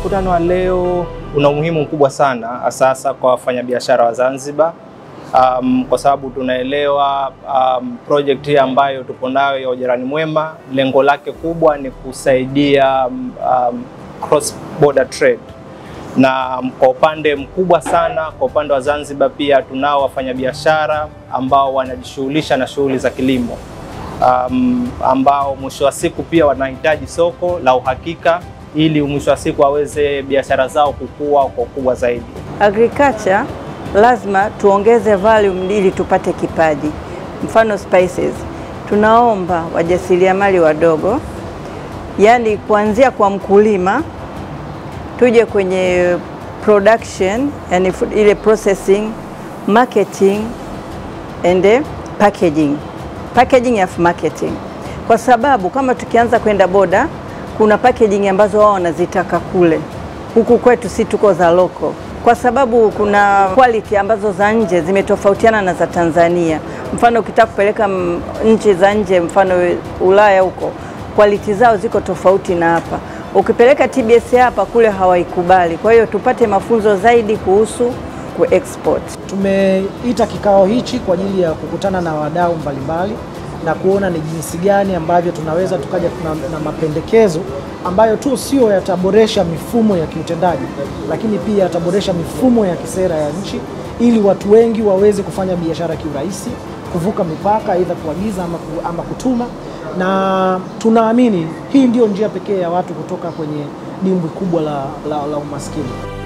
mkutano wa leo una umuhimu mkubwa sana sasa kwa wafanyabiashara wa Zanzibar um, kwa sababu tunaelewa um, project hii ambayo tupo nayo ya ujirani mwema, lengo lake kubwa ni kusaidia um, um, cross border trade na kwa upande mkubwa sana kwa upande wa Zanzibar pia tunao wafanyabiashara ambao wanajishughulisha na shughuli za kilimo um, ambao mwisho wa siku pia wanahitaji soko la uhakika ili mwisho wa siku waweze biashara zao kukua kwa ukubwa zaidi. Agriculture lazima tuongeze volume ili tupate kipaji. Mfano spices, tunaomba wajasiriamali wadogo, yaani kuanzia kwa mkulima tuje kwenye production, yani ile processing, marketing and packaging. Packaging of marketing. Kwa sababu kama tukianza kwenda boda, kuna packaging ambazo wao wanazitaka kule, huku kwetu si tuko za local, kwa sababu kuna quality ambazo za nje zimetofautiana na za Tanzania. Mfano ukitaka kupeleka nchi za nje, mfano Ulaya huko, quality zao ziko tofauti na hapa ukipeleka TBS hapa kule hawaikubali. Kwa hiyo tupate mafunzo zaidi kuhusu kuexport. Tumeita kikao hichi kwa ajili ya kukutana na wadau mbalimbali na kuona ni jinsi gani ambavyo tunaweza tukaja na, na mapendekezo ambayo tu sio yataboresha mifumo ya kiutendaji, lakini pia yataboresha mifumo ya kisera ya nchi ili watu wengi waweze kufanya biashara kiurahisi, kuvuka mipaka, aidha kuagiza ama, ama kutuma na tunaamini hii ndio njia pekee ya watu kutoka kwenye dimbwi kubwa la, la, la umaskini.